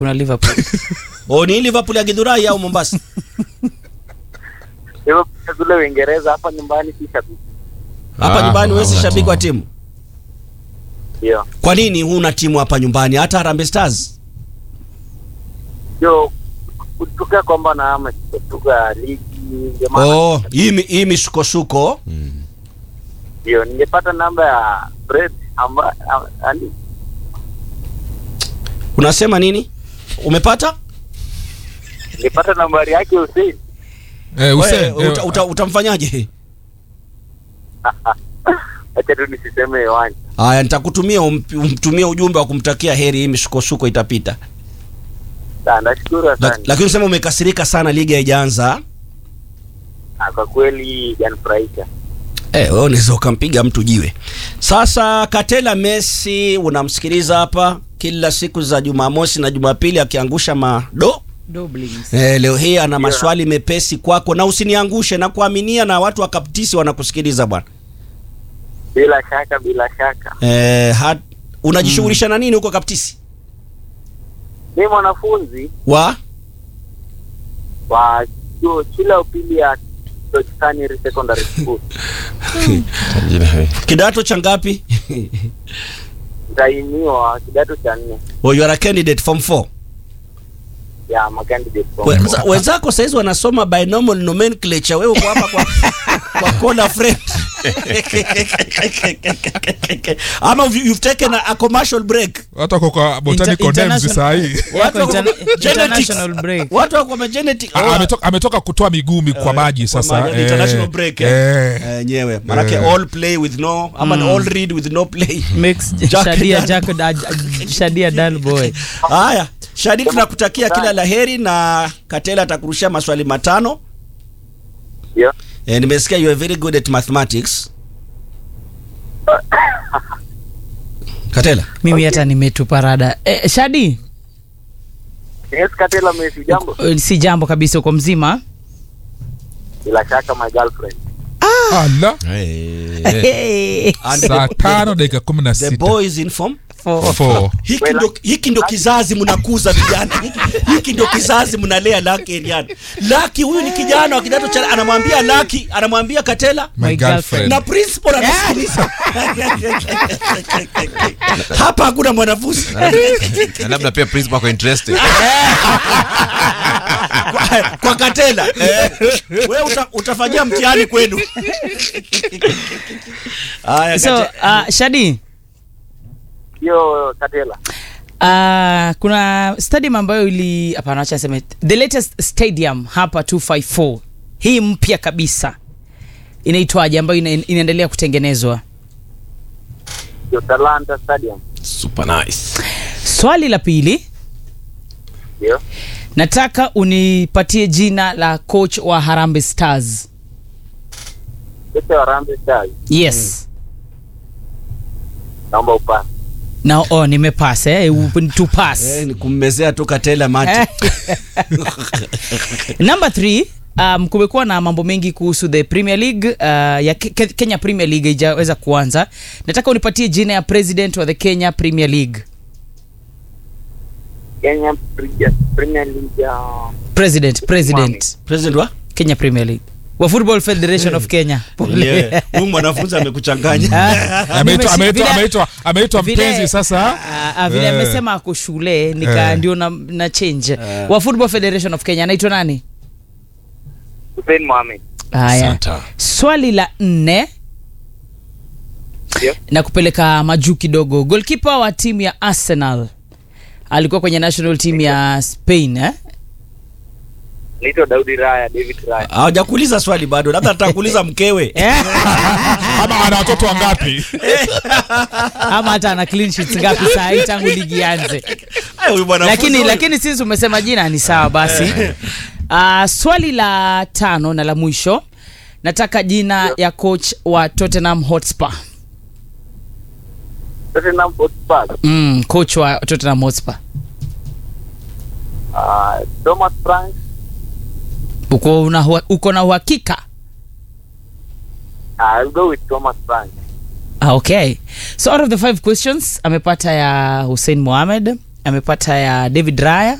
kuna liverpool O ni Liverpool ya Githurai au Mombasa? Hivyo pia kule Uingereza hapa nyumbani si shabiki. Hapa Ah, nyumbani wewe si hauna shabiki wa timu. timu. Ndio. Kwa nini huna timu hapa nyumbani hata Harambee Stars? Ndio kutuka kwamba na ama kutuka ligi ndio maana Oh, hii mi- hii misukosuko. ndio ningepata namba ya Fred amba a- ani Unasema nini? Umepata? ningepata nambari yake Hussein. Eh, Hussein, Wewe, eh, uta, uta, utamfanyaje? Acha tu nisiseme hewani. Haya, nitakutumia ump- umtumie ujumbe wa kumtakia heri, hii misukosuko itapita. Sawa, nashukuru La, asante. lakini usema umekasirika sana, ligi haijaanza. Ah, Kwa kweli janifurahisha. Eh, wewe unaweza ukampiga mtu jiwe. Sasa Katela Messi unamsikiliza hapa kila siku za Jumamosi na Jumapili akiangusha mado. Doblings. Eh, leo hii ana maswali mepesi kwako na usiniangushe na kuaminia na watu wa Kaptisi wanakusikiliza bwana. Bila shaka, bila shaka. Eh, hat, unajishughulisha na nini huko Kaptisi? Ni mwanafunzi Wa wa chuo shule ya upili ya Toscani Secondary School. kidato cha ngapi? Nitainiwa kidato cha nne oh, you are a candidate form 4. ya macandidate form. Wenza, wenzako saizi wanasoma binomial nomenclature, wewe uko hapa kwa kwa corner friend. Ama you've you've taken a, a commercial break. watu wako kwa botanical Inter- names international- saa hii Watu wako Interna- genetics. international break. Watu wako kwa genetic. Ah, ametoka, ametoka kutoa migumi kwa maji sasa maji, eh, international break, eh. eh. Eh, nyewe manake Eh. all play with no ama all read with no play. Makes Jack shadia Dan- jack da- shadia dal boy Haya, Shadi, tunakutakia kila laheri na Katela atakurushia maswali matano. Ndio. Eh, nimesikia you are very good at mathematics. Katela. mimi hata nimetupa rada eh, shadi Yes, Katela Messi, jambo. eh, si jambo kabisa uko mzima Bila shaka my girlfriend. Ala, Hey. And saa the, tano dakika kumi na the sita boys in form. For- Four. Hiki ndo, hiki ndo kizazi mnakuza vijana. Hiki, hiki ndo kizazi mnalea Lucky Eriano. Lucky huyu ni kijana wa kidato cha anamwambia Lucky, anamwambia Katela My My girlfriend. na principal anasikiliza. Hapa hakuna mwanafunzi. Na labda pia principal ako interested kwa, kwa Katela. Eh, wewe uta, utafanyia mtihani kwenu. Haya, so Kate- uh, shadi Hiyo Katela. Uh, kuna stadium ambayo ili hapana acha niseme the latest stadium hapa 254 hii mpya kabisa inaitwaje ambayo ina, inaendelea kutengenezwa Hiyo Talanta Stadium. super nice swali la pili Ndio. nataka unipatie jina la coach wa Harambee Stars Yote wa Harambee Stars. yes Naomba upasi. na oh, nimepas eh, u- tupas Eh, ni kummezea tu Katela mate. number 3 um, kumekuwa na mambo mengi kuhusu the premier league uh, ya Ke- Ke- kenya premier league haijaweza kuanza nataka unipatie jina ya president wa the kenya premier league Kenya Premier- Premier League ya president president President wa? kenya premier league wa football federation of kenya Yeah. Huyu mwanafunzi amekuchanganya. Ameitwa- Nimesi- ameitwa- vile- ameitwa- ameitwa vile- mpenzi sasa Ah, ah, vile Eh. amesema ako shule nika Eh. ndio na, na change wa football federation of kenya anaitwa nani Hussein Mohamed. haya Santa. swali la nne Ndio. na kupeleka majuu kidogo golkipa wa timu ya arsenal alikuwa kwenye national team ya spain eh? Naitwa Daudi Raya, David Raya. Hawajakuuliza swali bado, labda atakuuliza mkewe. ama ana watoto wangapi ama hata ana clean sheets ngapi saa hii tangu ligi ianze Ay, huyu mwanafunzi lakini huyu. lakini sisi umesema jina ni sawa basi uh, swali la tano na la mwisho nataka jina ya coach wa tottenham hotspur Tottenham Hotspur. mm, coach wa tottenham hotspur Ah, Thomas Frank. uko, una, hua- uko na uhakika Ah, I'll go with Thomas Frank. Ah, okay so out of the five questions amepata ya hussein mohamed amepata ya david raya